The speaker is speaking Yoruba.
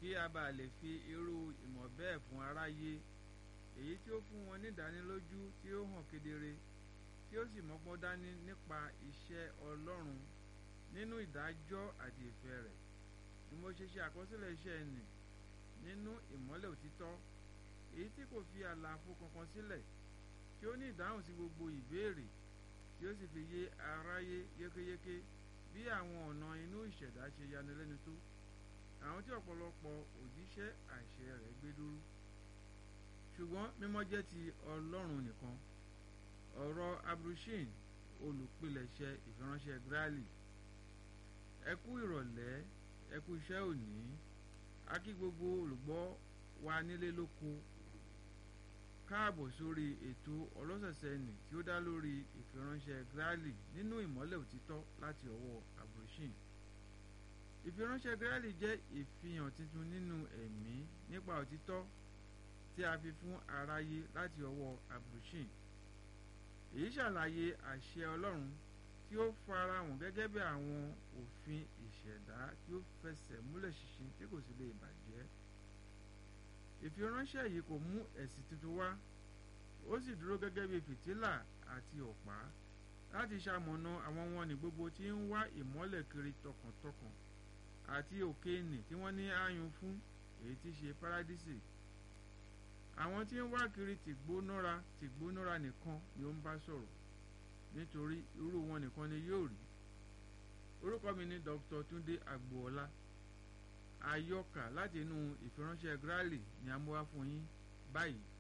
kí a bá lè fi irú ìmọ̀ bẹ́ẹ̀ fún aráyé èyí tí ó fún wọn nídánilójú tí ó hàn kedere tí ó sì mọ́gbọ́n dání nípa iṣẹ́ Ọlọ́run nínú ìdájọ́ àti ìfẹ́ rẹ̀ ni mo ṣe ṣe àkọsílẹ̀ iṣẹ́ ẹnì nínú ìmọ́lẹ̀ òtítọ́ èyí tí kò fi àlàfo kankan sílẹ̀ tí ó ní ìdáhùn sí gbogbo ìbéèrè tí ó sì fi yé aráyé yékéyéké bí àwọn ọ̀nà inú ìṣẹ̀dá ṣe yanilẹ́nu tó àwọn tí ọ̀pọ̀lọpọ̀ òjíṣẹ́ àṣẹ rẹ̀ gbé dúró ṣùgbọ́n mímọ́ jẹ́ ti Ọlọ́run nìkan ọ̀rọ̀ abrushin olùpilẹ̀ṣẹ̀ ìfiránṣẹ́ Grali ẹ kú ìrọ̀lẹ́ ẹ kú iṣẹ́ òní a kí gbogbo olùgbọ́ wa nílé lóko káàbọ̀ sórí ètò ọlọ́sẹ̀sẹ̀ nì tí ó dá lórí ìfiránṣẹ́ Grali nínú ìmọ́lẹ̀ òtítọ́ láti ọwọ́ abrushin ìfiránṣẹ́ Grali jẹ́ ìfihàn tuntun nínú ẹ̀mí nípa òtítọ́ tí a fi fún aráyé láti ọwọ́ abrushin èyí ṣàlàyé àṣẹ Ọlọ́run tí ó farahàn gẹ́gẹ́ bí àwọn òfin ìṣẹ̀dá tí ó fẹsẹ̀ múlẹ̀ ṣinṣin tí kò sì lè bàjẹ́ ìfiránṣẹ́ yìí kò mú ẹ̀sìn tuntun wá ó sì dúró gẹ́gẹ́ bí fìtílà àti ọ̀pá láti ṣamọ̀nà àwọn wọn ní gbogbo tí ń wá ìmọ́lẹ̀ kiri tọkàntọkàn àti òkèènì tí wọ́n ní ààyùn fún èyí tí ṣe párádísì àwọn tí ń wá kiri tìgbónára tìgbónára nìkan ni ó ń bá sọ̀rọ̀ nítorí irú wọn nìkan ni yóò rí orúkọ mi ni Dr. Túndé Agboola àyọkà láti inú ìfiránṣẹ́ Grali ni a mú wá fún yín báyìí